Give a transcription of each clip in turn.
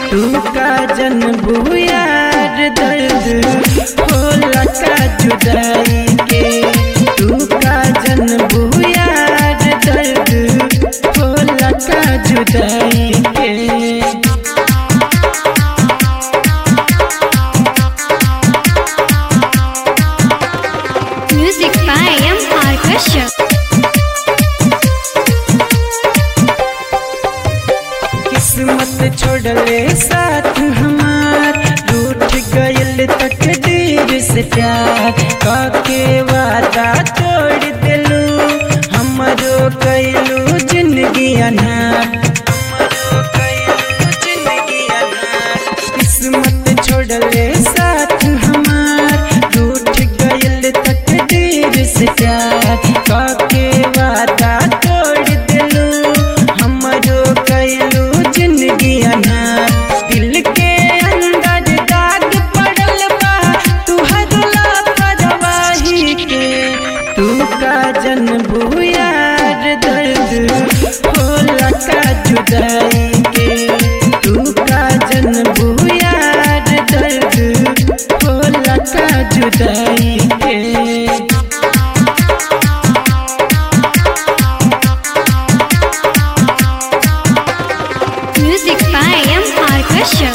तू का जन बुयार दर्द होला का जुदाई के तू का जन बुयार दर्द होला का जुदाई के Music by M. R. Kashyap. किस्मत छोड़ले साथ हमार रूठ गयल तकदीर से प्यार काके वादा तोड़ दिलू हमरो कैलू जिंदगी अनार हमरो कैलू जिंदगी अनार किस्मत छोड़ले साथ हमार रूठ गयल तकदीर से प्यार काके वादा तोड़ दिलू हमरो कैलू जिंदगी अनार दिल के अंदर दाग पड़ल बा तू हदला परवाही के तू का जन बुयार दर्द होला का जुदाई के तू का जन बुयार दर्द होला का जुदाई के Music by M. R. Kashyap.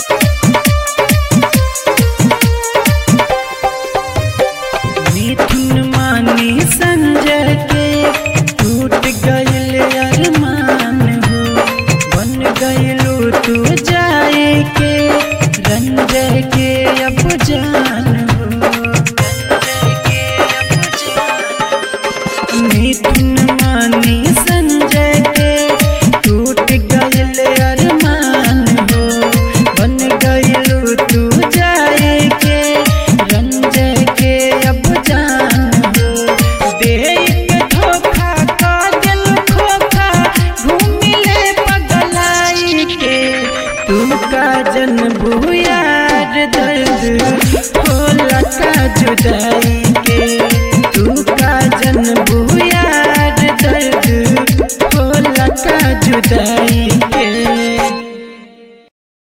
मिथुन मानी संजय के टूट गयल अरमान हो बन गयलू तू जाए के रंजय के अब जान हो रंजय के अब जान मिथुन मानी संजय के टूट गयल अरमान हो बन गयलू तू जाए के रंजय के अब जान हो देख धोखा का दिल खोखा घूमिले पगलाई के तू का जन बुयार दर्द होला का जुदाई के तू का जन बुयार दर्द होला का जुदाई के